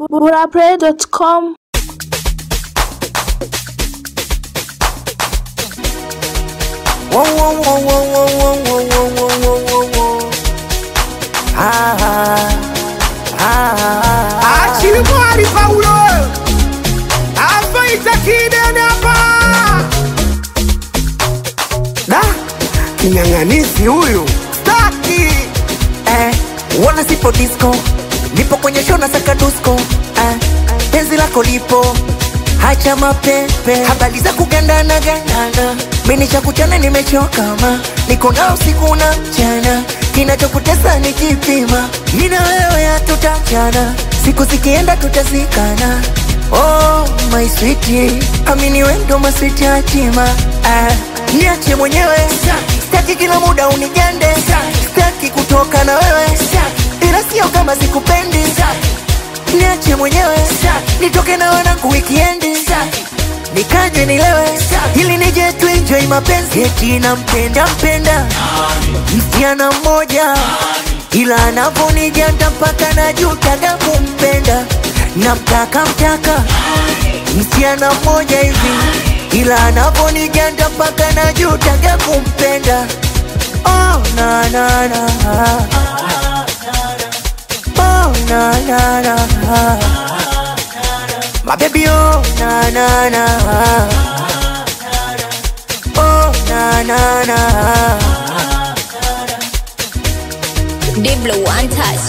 burapray.com Whoa, whoa, whoa, whoa, whoa, whoa, whoa, whoa, whoa, whoa, whoa. Ah, ah, ah, Achille mwari Paulo afaita kidene hapa da kinyang'anisi huyu staki eh, wana sipo disco, nipo kwenye show na saka dusko eh, penzi lako lipo hacha mapepe, habari za kugandana gandana, mimi cha kuchana nimechoka ma, niko nao usiku na mchana, kinachokutesa ni kipima, mimi na wewe hatutachana, siku zikienda tutazikana. Oh my sweetie, amini wewe ndo maswiti hatima ah, niache mwenyewe Sitaki kila muda unigende, sitaki kutoka na wewe, ila sio kama sikupendi. Niache mwenyewe nitoke na wanangu wikiendi, nikaje nilewe, ili nije tu enjoy mapenzi. Eti nampenda mpenda msichana mmoja, ila anavonijanda mpaka najutaga kumpenda. Namtaka mtaka msichana mmoja hivi, ila anavonijanda mpaka najutaga kumpenda. Oh, na, na, na. Oh, na, na, na. My baby, oh, na, na, na. Oh, na, na, na. Diblo one touch.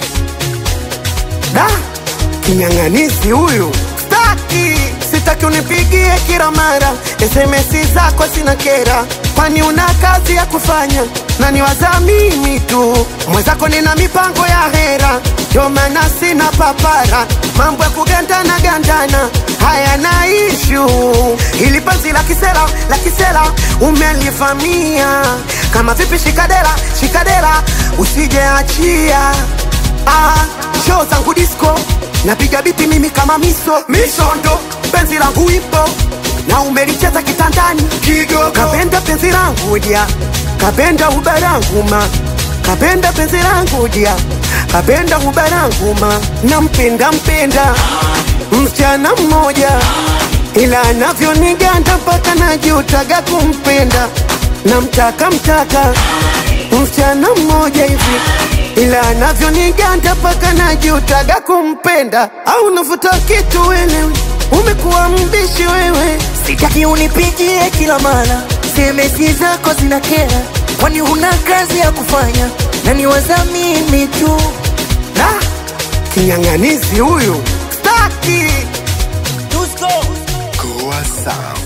da kinyang'anisi huyu staki sitaki unipigie kila mara sms zako sina kera kwani una kazi ya kufanya na niwaza mimi tu mwenzako nina mipango ya hera ndio maana sina papara mambo ya kugandana gandana haya na ishu ili panzi la kisela la kisela umelivamia kama vipi shikadera shikadera usijeachia Ah, show zangu disco napiga biti mimi kama miso misondo penzi langu ipo na umelicheza kitandani kidogo kapenda penzi langu dia kapenda ubarangu ma kapenda penzi langu dia kapenda ubarangu ma nampenda mpenda msichana mmoja ila anavyoniganda mpaka najutaga kumpenda namtaka mtaka msichana mmoja hivi ila anavyoniganda mpaka najutaga kumpenda au nafuta kitu wewe umekuwa mbishi wewe Sitaki unipigie kila mara, semesi zako zina kera, kwani huna kazi ya kufanya na niwaza mimi tu. na kinyang'anizi huyu staki Dusko. Goa Sound.